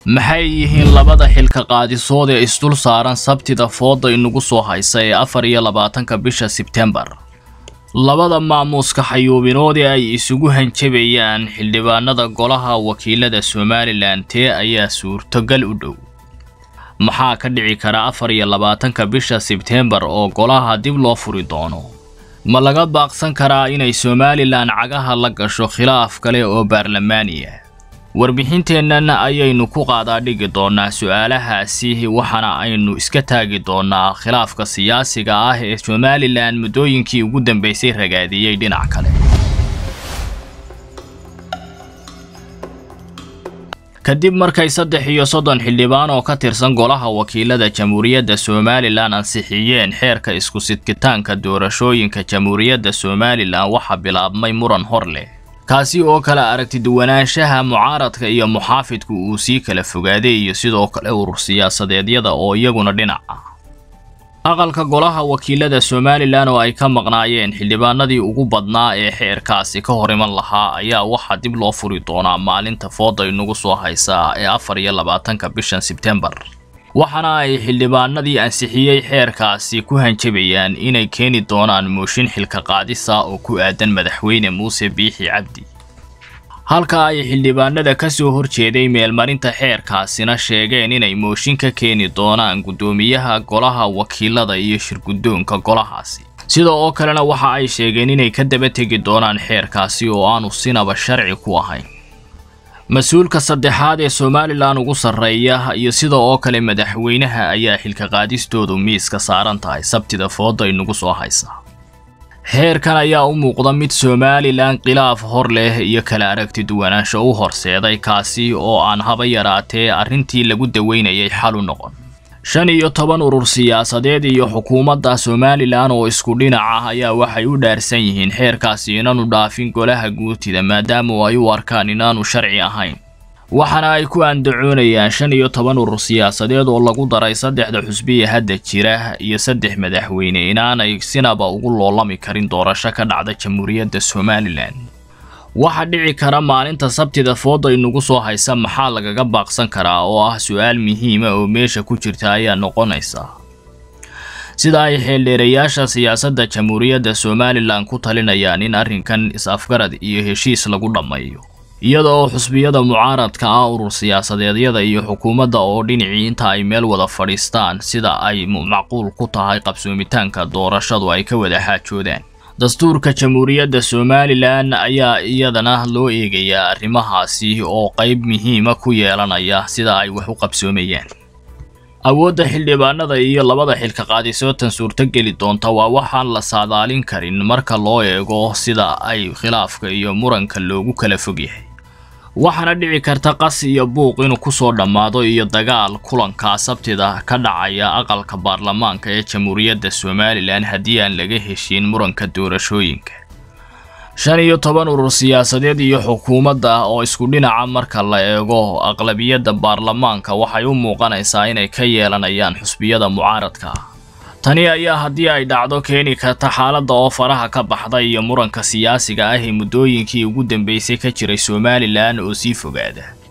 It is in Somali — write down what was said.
maxay yihiin labada xilka qaadisood ee isdul saaran sabtida fooda inagu soo haysa ee afar iyo labaatanka bisha sebtembar labada maamuuska xayuubinood ee ay isugu hanjabayaan xildhibaanada golaha wakiilada somalilan tee ayaa suurtogal u dhow maxaa ka dhici kara afar iyo labaatanka bisha sebtembar oo golaha dib loo furi doono ma laga baaqsan karaa inay somalilan cagaha la gasho khilaaf kale oo baarlamaani ah warbixinteennan ayaynu ku qaadaa dhigi doonaa su-aalahaasi waxaana aynu iska taagi doonaa khilaafka siyaasiga ah ee somalilan muddooyinkii ugu dambeysay ragaadiyey dhinac kale kadib markay saddex iyo soddon xildhibaan oo ka tirsan golaha wakiilada jamhuuriyadda somalilan ansixiyeen xeerka isku sidkitaanka doorashooyinka jamhuuriyadda somalilan waxaa bilaabmay muran hor leh kaasi oo kale aragti duwanaanshaha mucaaradka iyo muxaafidku uu sii kala fogaaday iyo sidoo kale urur siyaasadeedyada oo iyaguna dhinac ah aqalka golaha wakiilada somalilan oo ay ka maqnaayeen xildhibaanadii ugu badnaa ee xeerkaasi ka hor iman lahaa ayaa waxaa dib loo furi doonaa maalinta fooda inagu soo haysaa ee afar iyo labaatanka bishan sebtembar waxaana ay xildhibaanadii ansixiyey xeerkaasi ku hanjabayaan inay keeni doonaan mooshin xilka qaadisa oo ku aadan madaxweyne muuse biixi cabdi halka ay xildhibaanada ka soo horjeeday meelmarinta xeerkaasina sheegeen inay mooshin ka keeni doonaan guddoomiyaha golaha wakiilada iyo shirguddoonka golahaasi sida oo kalena waxa ay sheegeen inay ka daba tegi doonaan xeerkaasi oo aanu sinaba sharci ku ahayn mas-uulka saddexaad ee somalilan ugu sarreeya iyo sida oo kale madaxweynaha ayaa xilka qaadistoodu miiska saaran tahay sabtida fooda inagu soo haysa xeerkan ayaa u muuqda mid somalilan khilaaf hor leh iyo kala aragti duwanaansho u horseeday kaasi oo aan haba yaraatee arrintii lagu daweynayay xal u noqon shan iyo toban urur siyaasadeed iyo xukuumadda somalilan oo isku dhinac ah ayaa waxay u dhaarsan yihiin xeerkaasi inaanu dhaafin golaha guutida maadaama ay u arkaan inaanu sharci ahayn waxaana ay ku andacoonayaan shan iyo toban urur siyaasadeed oo lagu daray saddexda xusbiya hadda jira iyo saddex madaxweyne inaanay sinaba ugu loolami karin doorasho ka dhacda jamhuuriyadda somalilan waxaa dhici kara maalinta sabtida fooda inagu soo haysa maxaa lagaga baaqsan karaa oo ah su-aal muhiima oo meesha ku jirta ayaa noqonaysa sida ay xeeldheerayaasha siyaasadda jamhuuriyadda somalilan ku talinayaan in arrinkan is-afgarad iyo heshiis lagu dhammeeyo iyada oo xusbiyada mucaaradka ah urur siyaasadeedyada iyo xukuumadda oo dhinacii inta ay meel wada fadhiistaan sida ay macquul ku tahay qabsoomitaanka doorashadu ay ka wada xaajoodaan dastuurka jamhuuriyadda somalilan ayaa iyadana loo eegayaa arrimahaasi oo qayb muhiima ku yeelanaya sida ay wax u qabsoomayaan awoodda xildhibaanada iyo labada xilka qaadisootan suurtogeli doonta waa waxaan la saadaalin karin marka loo eego sida ay khilaafka iyo muranka loogu kala fog yahay waxaana dhici karta qas iyo buuq inuu kusoo dhammaado iyo dagaal kulanka sabtida ka dhacaya aqalka baarlamaanka ee jamhuuriyadda somalilan haddii aan laga heshiin muranka doorashooyinka shan iyo toban urur siyaasadeed iyo xukuumadda oo isku dhinaca marka la eego aqlabiyadda baarlamaanka waxay u muuqanaysaa inay ka yeelanayaan xusbiyada mucaaradka ah tani ayaa haddii ay dhacdo keeni karta xaaladda oo faraha ka baxda iyo muranka siyaasiga ah ee muddooyinkii ugu dambeysay ka jiray somalilan oo sii fogaada